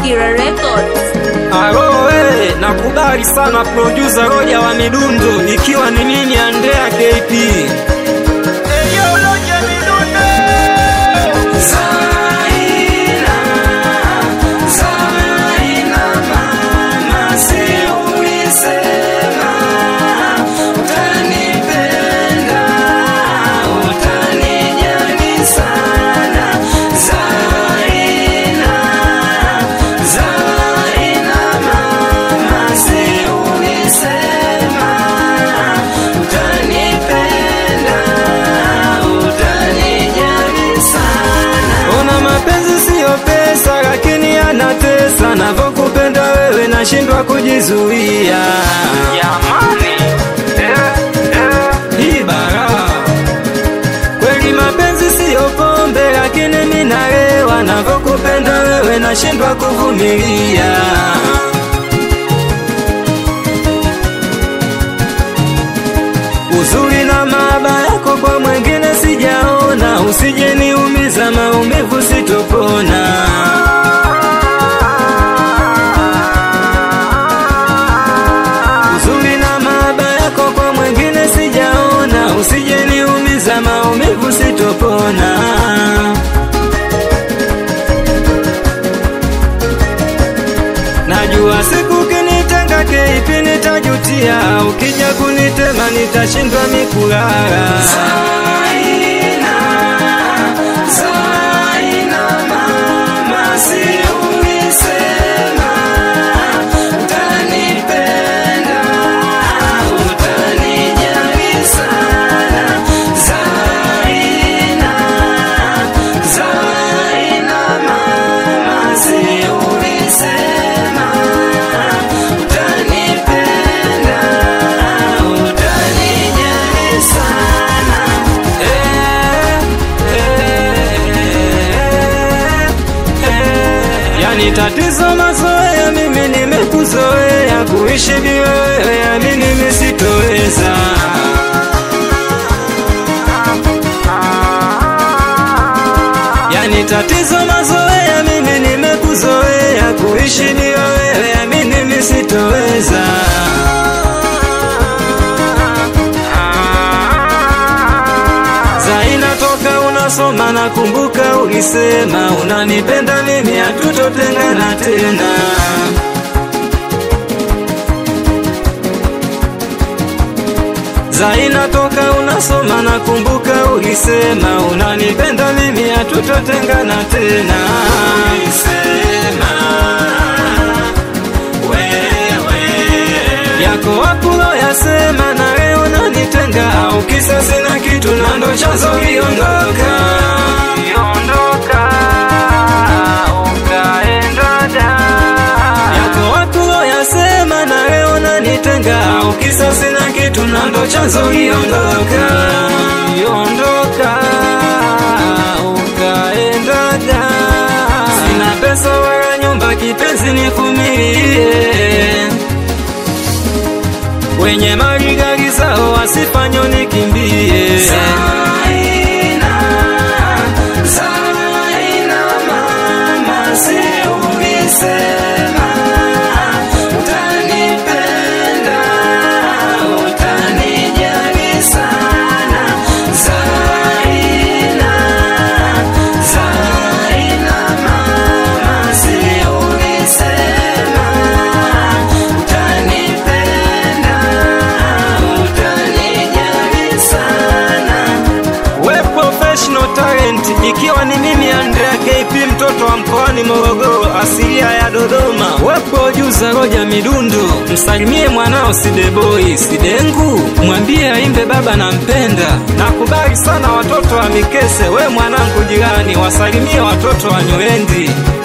Mazingira Records. Alo, we, nakubali sana producer Roja wa midundo, ikiwa ni mimi Andrea KP. Ona mapenzi siyo pesa, lakini yanatesa. Navyokupenda wewe nashindwa kujizuia. Hii bara kweli, mapenzi siyo pombe, lakini mimi nalewa. Navyokupenda wewe nashindwa kuvumilia. Uzuri na maaba yako kwa mwengine sijaona, usije niumiza, maumivu sitopona. Uzuri na maaba yako kwa mwengine sijaona, usije niumiza, maumivu sitopona. Najua siku kinitenga kipi nitajutia, ukija kunitema nitashindwa mikulala. Yani tatizo mazoea, mimi nimekuzoea kuishi bila wewe, yani mimi sitoweza. Yani tatizo mazoea, mimi nimekuzoea kuishi bila wewe, yani mimi sitoweza. Zaina toka unasoma na kumbuka ulisema unanipenda mimi hatutotengana tena. Zaina toka unasoma na kumbuka ulisema unanipenda mimi hatutotengana tena. Ulisema wewe yako wakulo yasema na leo nanitenga au kisa sina kitu na ndo chanzo kiondoka kiondoka ukaenda da yako wakulo yasema na leo nanitenga au kisa sina kitu na ndo chanzo kiondoka kiondoka ukaenda da sina pesa wala nyumba kipenzi nivumilie wenye mali gari zao wasifanywe nikimbie. Zaina, Zaina mama, si ulisema utanipenda, utanijali sana. Zaina, Zaina mama, si ulisema utanipenda, utanijali sana. We professional talent, ikiwa ni mimi Andrea KP, mtoto wa mkoani Morogoro, asilia ya Dodoma. We producer Roja Midundo, msalimie mwanao Sideboy Sidengu, mwambie aimbe baba nampenda. Nakubali sana watoto wa Mikese, we mwanangu jirani, wasalimie watoto wa Nywendi.